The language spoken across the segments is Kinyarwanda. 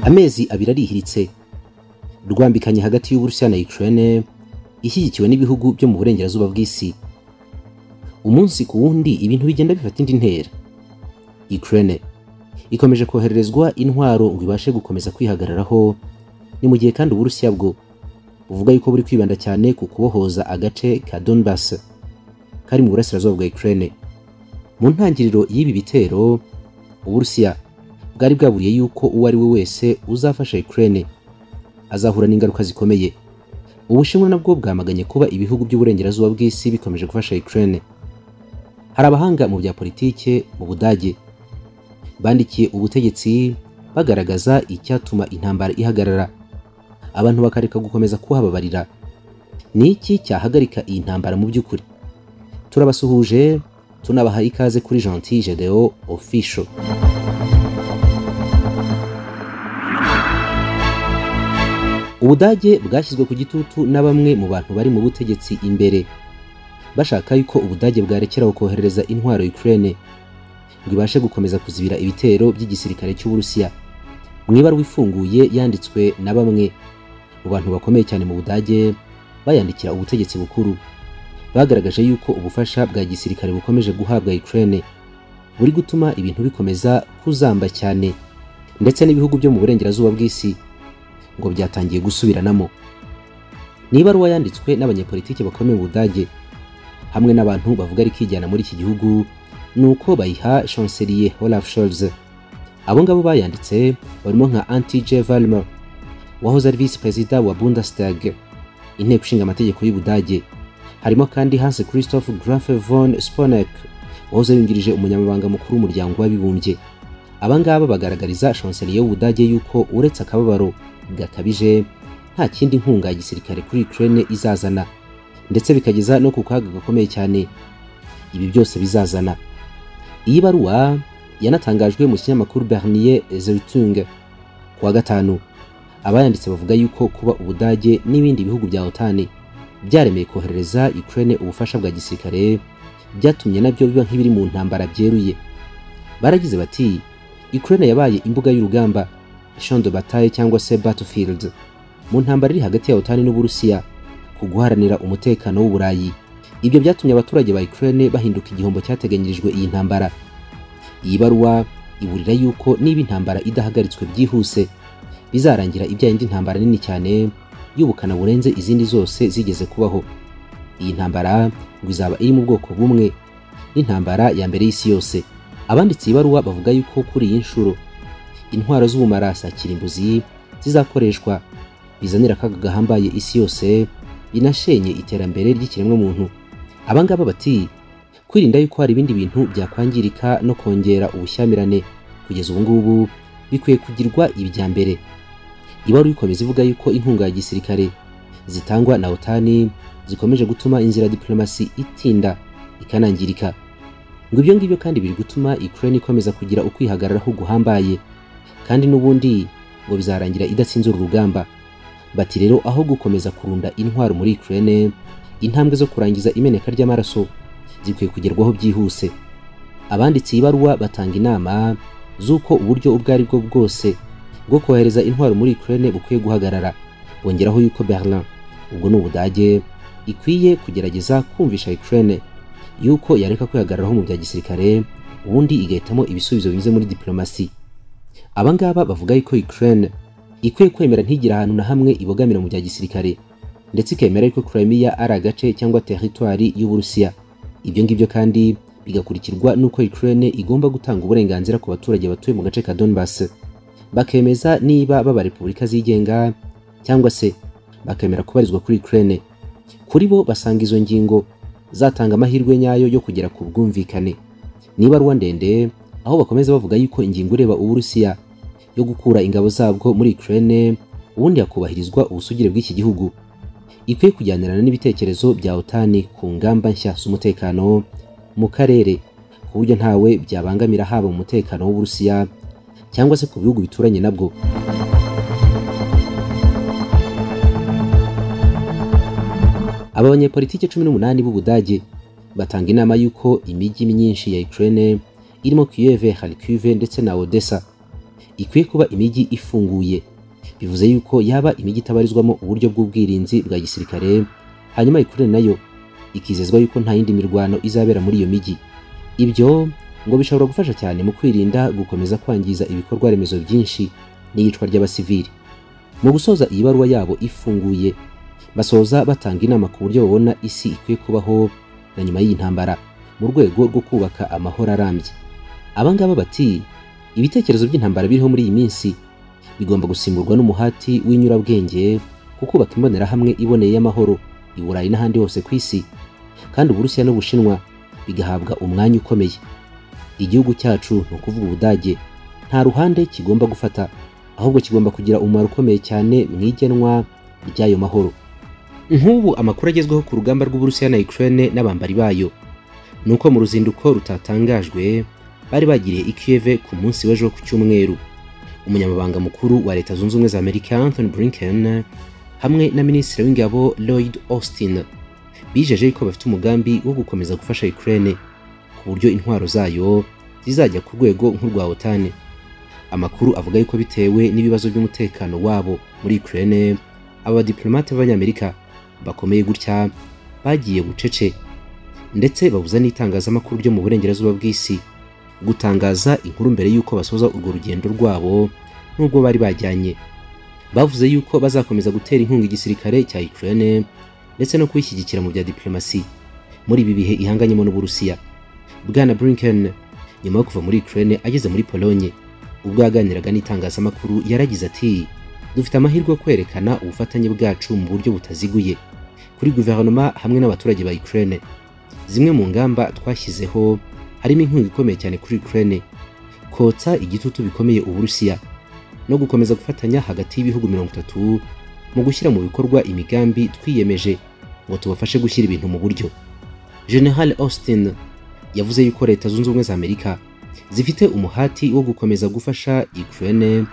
amezi abiri arihiritse rwambikanye hagati y'uburusiya na ukraine ishyigikiwe n'ibihugu byo mu burengerazuba bw'isi umunsi ku wundi ibintu bigenda bifata indi ntera ukraine ikomeje kohererezwa intwaro ngo ibashe gukomeza kwihagararaho ni mu gihe kandi uburusiya bwo buvuga yuko buri kwibanda cyane ku kubohoza agace ka donbass kari mu burasirazuba bwa ukraine mu ntangiriro y'ibi bitero uburusiya bwari bwaburiye yuko uwo ari we wese uzafasha ukraine azahura n'ingaruka zikomeye ubushinwa nabwo bwamaganye kuba ibihugu by'uburengerazuba bw'isi bikomeje gufasha ukraine hari abahanga mu bya politike mu budage bandikiye ubutegetsi bagaragaza icyatuma intambara ihagarara abantu bakareka gukomeza kuhababarira ni iki cyahagarika iyi ntambara mu by'ukuri turabasuhuje tunabaha ikaze kuri gentil gedeo official ubudage bwashyizwe ku gitutu na bamwe mu bantu bari mu butegetsi imbere bashaka yuko ubudage bwarekeraho koherereza intwaro ukraine ngo ibashe gukomeza kuzibira ibitero by'igisirikare cy'uburusiya mu ibaruwa ifunguye yanditswe na bamwe mu bantu bakomeye cyane mu budage bayandikira ubutegetsi bukuru bagaragaje yuko ubufasha bwa gisirikare bukomeje guhabwa ukraine buri gutuma ibintu bikomeza kuzamba cyane ndetse n'ibihugu byo mu burengerazuba bw'isi ngo byatangiye gusubiranamo ni ibaruwa yanditswe n'abanyepolitiki bakomeye mu budage hamwe n'abantu bavuga rikijyana muri iki gihugu ni uko bayiha chancelier olaf scholz abo ngabo bayanditse barimo nka anti j valmer wahoze ari visi perezida wa bundestag inteko ishinga amategeko y'ubudage harimo kandi hans christoph grafe von sponek wahoze yungirije umunyamabanga mukuru w'umuryango w'abibumbye aba ngaba bagaragariza chancelier y'ubudage yuko uretse akababaro gakabije nta kindi nkunga ya gisirikare kuri ukraine izazana ndetse bikageza no ku kaga gakomeye cyane ibi byose bizazana iyi baruwa yanatangajwe mu kinyamakuru bernier zeritung ku wa gatanu abayanditse bavuga yuko kuba ubudage n'ibindi bihugu bya otani byaremeye koherereza ukraine ubufasha bwa gisirikare byatumye nabyo biba nk'ibiri mu ntambara byeruye baragize bati ukraine yabaye imbuga y'urugamba champ de bataille cyangwa se battlefield mu ntambara iri hagati ya otani n'uburusiya ku guharanira umutekano w'uburayi ibyo byatumye abaturage ba ukraine bahinduka igihombo cyateganyirijwe iyi ntambara iyi baruwa iburira yuko niba intambara idahagaritswe byihuse bizarangira ibyaye indi ntambara nini cyane y'ubukana burenze izindi zose zigeze kubaho iyi ntambara ngo izaba iri mu bwoko bumwe n'intambara ya mbere y'isi yose abanditse iyi baruwa bavuga yuko kuri iyi nshuro intwaro z'ubumarasa kirimbuzi zizakoreshwa bizanira akaga gahambaye isi yose binashenye iterambere ry'ikiremwamuntu abangaba bati kwirinda yuko hari ibindi bintu byakwangirika no kongera ubushyamirane kugeza ubu ngubu bikwiye kugirwa ibya mbere ibaruwa ikomeza ivuga yuko inkunga ya gisirikare zitangwa na otani zikomeje gutuma inzira ya diplomasi itinda ikanangirika ngo ibyo ngibyo kandi biri gutuma ukraine ikomeza kugira ukwihagararaho guhambaye kandi n'ubundi ngo bizarangira idatsinzura urugamba bati rero aho gukomeza kurunda intwaro muri Ukraine intambwe zo kurangiza imeneka ry'amaraso zikwiye kugerwaho byihuse abanditse ibaruwa batanga inama z'uko uburyo ubwo ari bwo bwose bwo kohereza intwaro muri Ukraine bukwiye guhagarara bongeraho yuko Berlin ubwo ni ubudage ikwiye kugerageza kumvisha Ukraine yuko yareka kwihagararaho mu bya gisirikare ubundi igahitamo ibisubizo binyuze muri diplomasi abangaba bavuga yuko Ukraine ikwiye kwemera ntigira ahantu na hamwe ibogamira mu bya gisirikare ndetse ikemera yuko Crimea ari agace cyangwa teritwari y'Uburusiya ibyo ngibyo kandi bigakurikirwa n'uko Ukraine igomba gutanga uburenganzira ku baturage batuye mu gace ka Donbass bakemeza niba baba repubulika zigenga cyangwa se bakemera kubarizwa kuri Ukraine kuri bo basanga izo ngingo zatanga amahirwe nyayo yo kugera ku bwumvikane niba ruwa ndende aho bakomeza bavuga yuko ingingo ireba Uburusiya yo gukura ingabo zabwo muri Ukraine ubundi hakubahirizwa ubusugire bw'iki gihugu ikwiye kujyanirana n'ibitekerezo bya otani ku ngamba nshya z'umutekano mu karere ku buryo ntawe byabangamira haba mu mutekano w'uburusiya cyangwa se ku bihugu bituranye nabwo aba banyepolitike cumi n'umunani b'ubudage batanga inama y'uko imijyi myinshi ya Ukraine irimo Kiev, Kharkiv ndetse na Odessa ikwiye kuba imijyi ifunguye bivuze yuko yaba imijyi itabarizwamo uburyo bw'ubwirinzi bwa gisirikare hanyuma ikure nayo ikizezwa yuko nta yindi mirwano izabera muri iyo mijyi ibyo ngo bishobora gufasha cyane mu kwirinda gukomeza kwangiza ibikorwa remezo byinshi n'iyicwa ry'abasivili mu gusoza iyi baruwa yabo ifunguye basoza batanga inama ku buryo babona isi ikwiye kubaho na nyuma y'iyi ntambara mu rwego rwo kubaka amahoro arambye abangaba bati ibitekerezo by'intambara biriho muri iyi minsi bigomba gusimburwa n'umuhati w'inyurabwenge ku kubaka imbonerahamwe iboneye y'amahoro i burayi n'ahandi hose ku isi kandi uburusiya n'ubushinwa bigahabwa umwanya ukomeye igihugu cyacu ni ukuvuga ubudage nta ruhande kigomba gufata ahubwo kigomba kugira umumaro ukomeye cyane mu igenwa ry'ayo mahoro nk'ubu amakuru agezweho ku rugamba rw'uburusiya na ukraine n'abambari bayo ni uko mu ruzinduko rutatangajwe bari bagiriye i Kiev ku munsi w'ejo ku cyumweru umunyamabanga mukuru wa leta zunze ubumwe za amerika anthony blinken hamwe na minisitiri w'ingabo lloyd austin bijeje yuko bafite umugambi wo gukomeza gufasha ukraine ku buryo intwaro zayo zizajya ku rwego nk'urwa otani amakuru avuga yuko bitewe n'ibibazo by'umutekano wabo muri ukraine aba badiplomate b'abanyamerika bakomeye gutya bagiye bucece ndetse babuza n'itangazamakuru ryo mu burengerazuba bw'isi gutangaza inkuru mbere y'uko basoza urwo rugendo rwabo n'ubwo bari bajyanye bavuze yuko bazakomeza gutera inkunga igisirikare cya Ukraine ndetse no kuyishyigikira mu bya diplomasi muri ibi bihe ihanganyemo n'Uburusiya Bwana Blinken nyuma yo kuva muri Ukraine ageze muri Pologne ubwo yaganiraga n'itangazamakuru yaragize ati dufite amahirwe yo kwerekana ubufatanye bwacu mu buryo butaziguye kuri guverinoma hamwe n'abaturage ba Ukraine zimwe mu ngamba twashyizeho harimo inkunga ikomeye cyane kuri Ukraine kotsa igitutu bikomeye Uburusiya no gukomeza gufatanya hagati y'ibihugu mirongo itatu mu gushyira mu bikorwa imigambi twiyemeje ngo tubafashe gushyira ibintu mu buryo General Austin yavuze yuko leta zunze ubumwe za Amerika zifite umuhati wo gukomeza gufasha Ukraine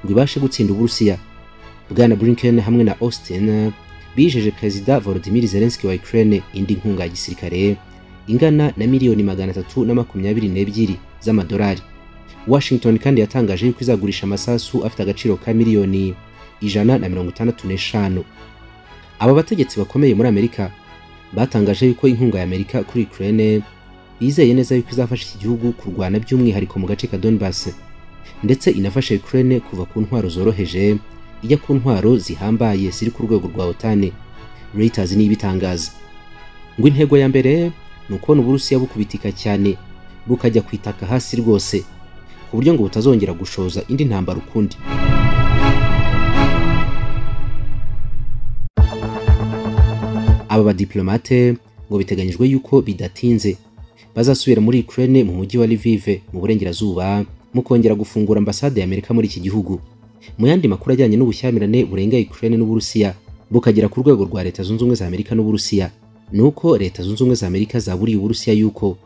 ngo ibashe gutsinda Uburusiya Bwana Blinken hamwe na Austin bijeje Perezida Volodymyr Zelensky wa Ukraine indi nkunga ya gisirikare ingana na miliyoni magana atatu na makumyabiri n'ebyiri z'amadolari washington kandi yatangaje yuko izagurisha amasasu afite agaciro ka miliyoni ijana na mirongo itandatu n'eshanu aba bategetsi bakomeye muri amerika batangaje yuko inkunga ya amerika kuri ukraine bizeye neza yuko izafasha iki gihugu kurwana by'umwihariko mu gace ka donbas ndetse inafasha ukraine kuva ku ntwaro zoroheje ijya ku ntwaro zihambaye ziri ku rwego rwa otani reuters niyo ibitangaza ngo intego ya mbere ni ukubona uburusiya bukubitika cyane bukajya kwitaka hasi rwose ku buryo ngo butazongera gushoza indi ntambara ukundi aba badiplomate ngo biteganyijwe yuko bidatinze bazasubira muri Ukraine mu mujyi wa Lviv mu burengerazuba mu kongera gufungura ambasade ya Amerika muri iki gihugu mu yandi makuru ajyanye n'ubushyamirane burenga Ukraine n'Uburusiya bukagera ku rwego rwa Leta Zunze Ubumwe za Amerika n'Uburusiya ni uko leta zunze ubumwe za amerika zaburiye uburusiya yuko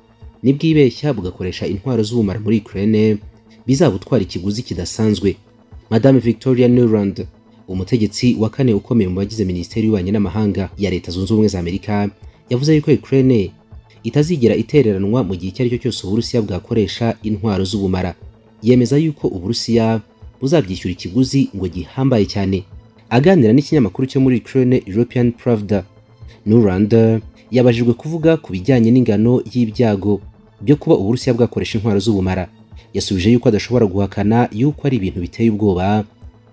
nibwibeshya bugakoresha intwaro z'ubumara muri ukraine bizabutwara ikiguzi kidasanzwe madame victoria nuland umutegetsi wa kane ukomeye mu bagize minisiteri y'ububanyi n'amahanga ya leta zunze ubumwe za amerika yavuze yuko ukraine itazigera itereranwa mu gihe icyo ari cyo cyose uburusiya bwakoresha intwaro z'ubumara yemeza yuko uburusiya buzabyishyura ikiguzi ngo gihambaye cyane aganira n'ikinyamakuru cyo muri ukraine european pravda Nuranda yabajijwe kuvuga ku bijyanye n'ingano y'ibyago byo kuba Uburusiya bwakoresha intwaro z'ubumara yasubije yuko adashobora guhakana yuko ari ibintu biteye ubwoba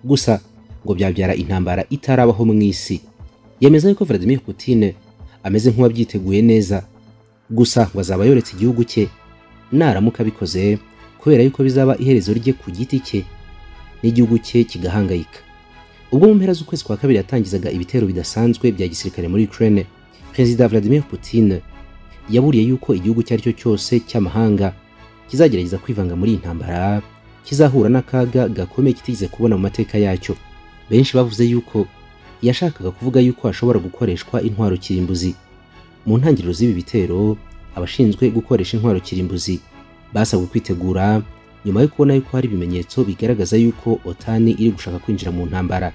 gusa ngo byabyara intambara itarabaho mu isi yemeza yuko Vladimir Putin ameze nk'uwabyiteguye neza gusa ngo azaba yoretse igihugu cye naramuka abikoze kubera yuko bizaba iherezo rye ku giti cye n'igihugu cye kigahangayika ubwo mu mpera z'ukwezi kwa kabiri yatangizaga ibitero bidasanzwe bya gisirikare muri Ukraine Perezida Vladimir Putin yaburiye yuko igihugu icyo ari cyo cyose cy'amahanga kizagerageza kwivanga muri iyi ntambara kizahura n'akaga gakomeye kitigeze kubona mu mateka yacyo benshi bavuze yuko yashakaga kuvuga yuko hashobora gukoreshwa intwaro kirimbuzi mu ntangiriro z'ibi bitero abashinzwe gukoresha intwaro kirimbuzi basabwe kwitegura nyuma yo kubona yuko hari ibimenyetso bigaragaza yuko otani iri gushaka kwinjira mu ntambara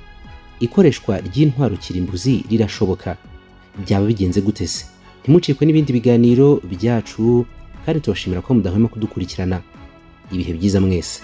ikoreshwa ry'intwaro kirimbuzi rirashoboka byaba bigenze gute se ntimucikwe n'ibindi biganiro byacu kandi tubashimira ko mudahwema kudukurikirana ibihe byiza mwese